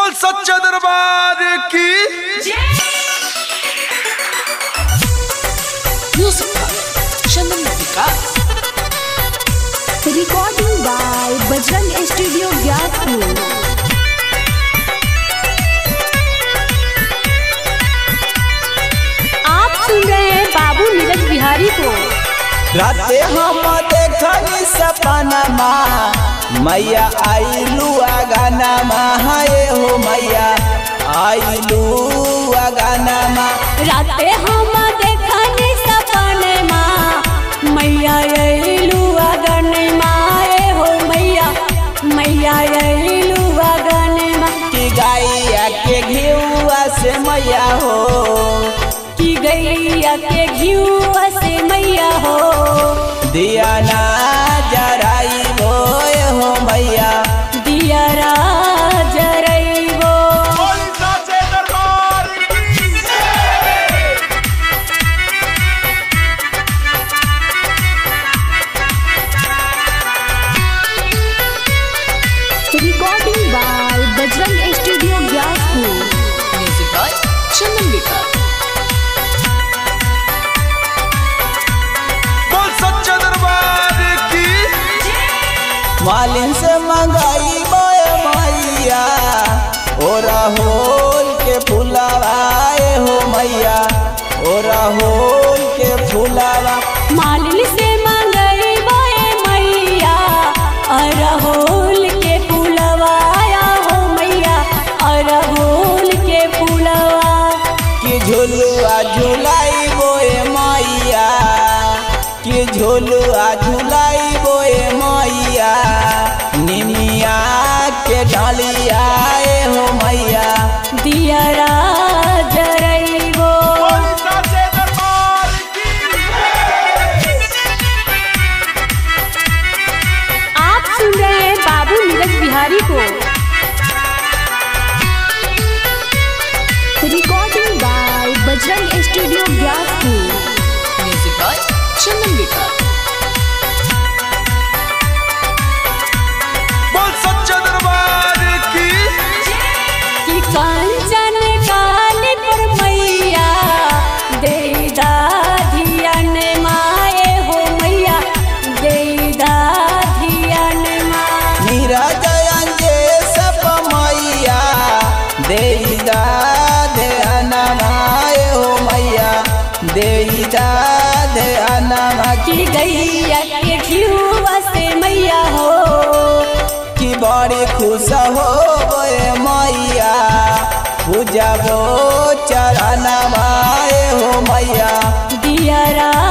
बोल सच्चा दरबार की Music by Chandan Vikas. Recording by Bajrang studio Gyatpur आप सुन रहे हैं बाबू नीरज बिहारी को राते हम देखनी सपनमा मैया आइलू आगानामा हाय हो मैया आइलू आगानामा राते हम देखनी सपने माँ मैया अइलू अगन माए हो मैया मैया अइलू अगन माँ की गाइया के घिउआ से मैया हो की गैया के घियुआ से मैया हो दिया ना जराई भोए हो मैया दिया जरइबो बोल सच्चे दरबार की recording by Bajrang studio Gyatpur Music by Chandan Vikas. बोल सच्चा दरबार की मालिन से मंगाई बोए मैया ओ राहुल के फुलावाए हो मैया ओ राहुल के फुलावा मालिन से मंगई बोए मैया अरहुल के फूलवाया हो मैया अरहुल के फूलवा कि झुलुआ झुलाई बोए मैया कि झुलुआ झुलाई बोए मैया निमिया के डालिया हो मैया दिया जरइबो बोल सच्चे दरबार की आप सुन रहे हैं बाबू नीरज बिहारी को recording by Bajrang studio Gyatpur Music by Chandan Vikas. बोल सच्चा दरबार की कि कांचन काल पर मैया देदा धियन माए हो मैया देदा धियन मा नीरज अंजे सप मैया देईदा ध्यानमाए हो मैया देईदा ध्यानमा कि गैया के घियुआ से मैया हो की बड़ी खुश हो बोए मैया पूजा गो चरण माए हो मैया दिया